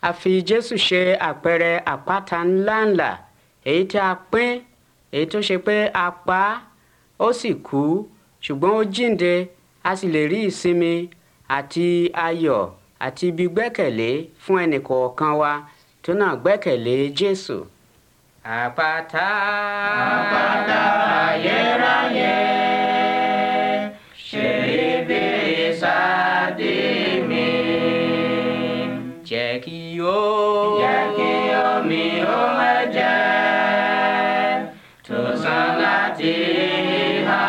a fi jésù ṣe àpẹẹrẹ àpáta ńláńlá èyí tí a pín èyí tó ṣe pé a pa á ó sì kú ṣùgbọ́n ó jíǹde a sì lè rí ìsinmi àti ayọ̀ àti ibi gbẹ́kẹ̀lé fún ẹnìkọ̀ọ̀kan wa tó náà gbẹ́kẹ̀lé jésù. àpáta Àpáta ayérayé, ṣe ibi ìsádi mi. jẹ́ kí ó Jẹ́ kí omi ohun ẹ̀jẹ̀ tó sàn láti ìhà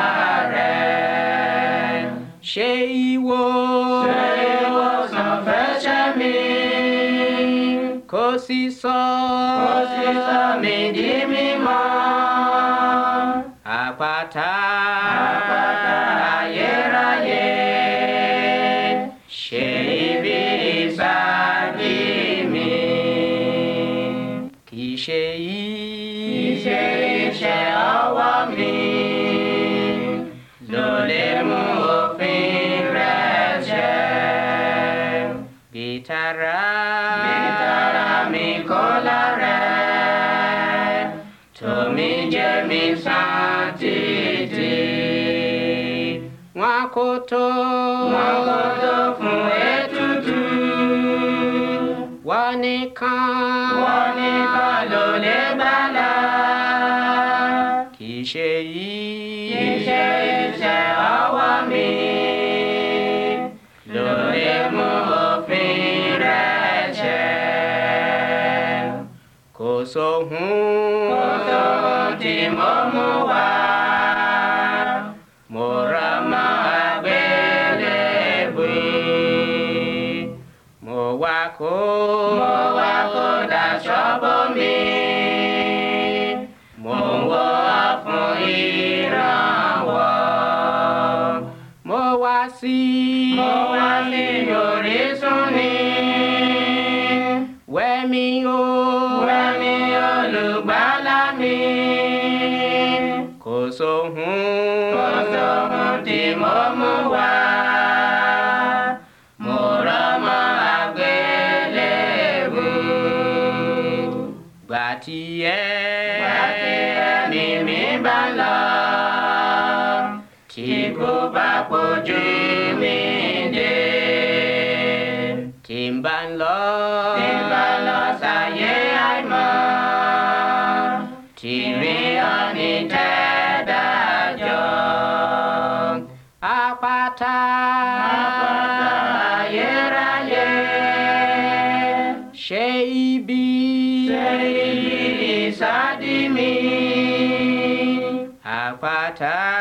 rẹ̀. ṣe ìwọ Ṣé ìwòsàn fẹ́ṣẹ̀ mi? kó sì sọ Ó sì sọ mí di mímọ́. àpáta Àpáta ayérayé, ṣe ibi ìsádi mi. kì í ṣe yìí Iṣẹ́ iṣẹ́ ọwọ́ mi ló lè mú òfin rẹ̀ ṣẹ. bitara Ìtara mi kò lárẹ̀, tómi jẹ́ mi sàn títí. wọn kò tó Wọ́n kò tó fún ètùtù, wọn nìkan wọ́n nìkan ló lè gbàlà. kì í ṣe yìí Iṣẹ́ iṣẹ́ ọwọ́ mi ló lè mú òfin rẹ̀ ṣẹ. kò sóhun Kò sóhun tí mo mú wá, mo rà mọ́ àgbélébùú. mo wá kó Mo wá kó daṣọ bò mí, mo ń wọ́ fún ìrànwọ́. mo wá sí Mo wá sí orísun ni, wẹ́mi o wẹ́mi olùgbàlà mi. kò sóhun Kò sóhun tí mo mú wá, mo rọ̀ mọ́ àgbélébùú. gbà tí ẹ Àti ẹ̀mí mi bá lọ, tí kò bá pojú mi dé. tí ń bá ń lọ Tí n bá lọ sáyé àìmọ́, tí rí ọ̀nì tẹ́dájọ́. àpáta Àpáta ayérayé, ṣe ibi ṣe ibi ìsádi mi. àpáta